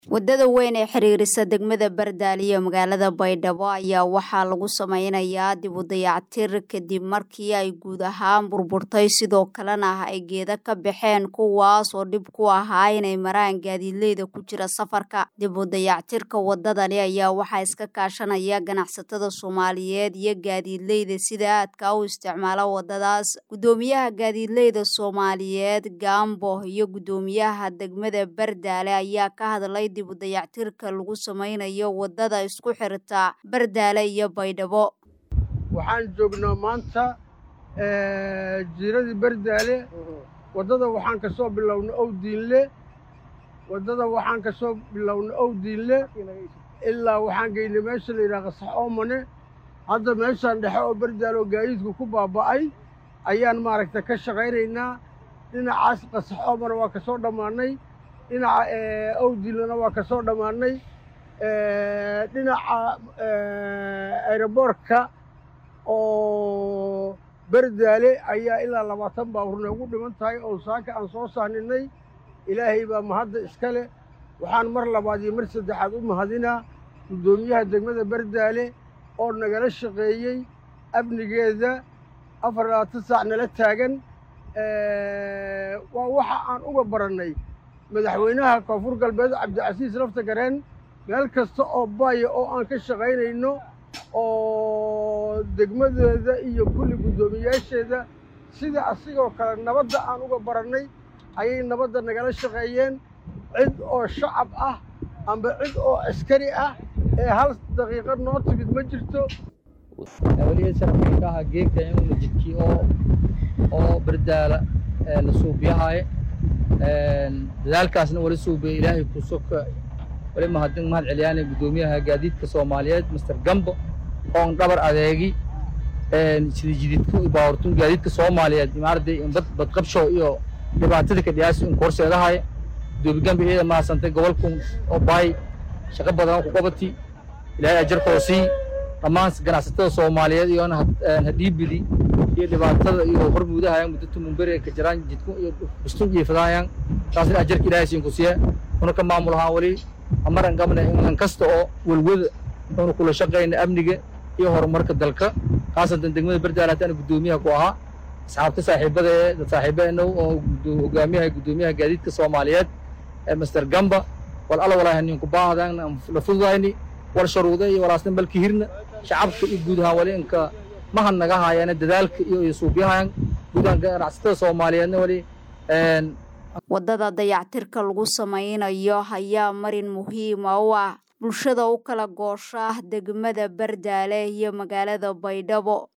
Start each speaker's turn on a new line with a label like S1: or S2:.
S1: wadada weyn ee xiriirisa degmada bardaali iyo magaalada baydhabo ayaa waxaa lagu sameynayaa dib u dayactir kadib markii ay guud ahaan burburtay sidoo kalena ay geeda ka baxeen kuwaas oo dhib ku ahaa inay maraan gaadiidleyda ku jira safarka dib u dayactirka wadadani ayaa waxaa iska kaashanaya ganacsatada soomaaliyeed iyo gaadiidleyda sida aadka u isticmaala wadadaas gudoomiyaha gaadiidleyda soomaaliyeed gaambo iyo gudoomiyaha degmada bardaale ayaa ka hadlay dib u dayactirka lagu sameynayo wadada isku xirta bardaale iyo baydhabo
S2: waxaan joognaa maanta jiiradii bardaale waddada waxaan ka soo bilownay owdiinle waddada waxaan ka soo bilownay owdiinle ilaa waxaan geynay meesha la yidhaha qasax oomane hadda meeshaan dhexe oo bardaale oo gaadiidku ku baaba'ay ayaan maaragta ka shaqaynaynaa dhinacaas qasax oomane waa ka soo dhammaannay dhinaca owdiinlena waa ka soo dhammaannay dhinaca aeroboortka oo bardaale ayaa ilaa labaatan baabuur noogu dhiman tahay oo saaka aan soo sahninay ilaahay baa mahadda iska leh waxaan mar labaad iyo mar saddexaad u mahadinaa guddoomiyaha degmada bardaale oo nagala shaqeeyey amnigeeda afar labaatan saac nala taagan waa waxa aan uga barannay madaxweynaha koonfur galbeed cabdicasiis lafta gareen meel kasta oo baaya oo aan ka shaqaynayno oo degmadeeda iyo kulli guddoomiyaasheeda sida asigoo kale nabadda aan uga barannay ayay nabadda nagala shaqeeyeen cid oo shacab ah amba cid oo askari ah ee hal daqiiqo noo timid ma jirto
S3: weligeed sharafkayka ahaa geegta inuna jidkii oo oo bardaala la suubiyahaye dadaalkaasna wali suubiya ilaahay ku soka wali mahadin mahad celiyaana guddoomiyaha gaadiidka soomaaliyeed master gambo oon dhabar adeegi sida jididku baawartun gaadiidka soomaaliyeed imaarada bad badqabsho iyo dhibaatada ka dhiyaasi in korseedahay guddoomi gambo iyada mahadsantay gobolkun oo baay shaqo badan ku qabati ilaahay ajarkoo sii dhammaan ganacsatada soomaaliyeed iyoona hadhiibidi iyo dhibaatada iyo hormuudahayan muddatu mumbere ka jiraan jidku iyo bustun jiifadahayan taasna ajarka ilaahay siin ku siya una ka maamul ahaan weli amaran qabna in kasta oo welwada una kula shaqayna amniga iyo horumarka dalka khaasatan degmada bardaale hataan guddoomiyaha ku ahaa asxaabta saaxiibada ee dad saaxiibeena oo hogaamiyaha guddoomiyaha gaadiidka soomaaliyeed ee master gamba wal alla walaahi ninku baahdan la fududayni wal sharuuda iyo walaasna balki hirna shacabka iyo guud ahaan wali inka mahad naga haayana dadaalka iyo suubyahan guud ahaan ganacsatada soomaaliyeedna wali
S1: wadada dayactirka lagu sameynayo ayaa marin muhiima u ah bulshada u kala goosha degmada bardaale iyo magaalada baydhabo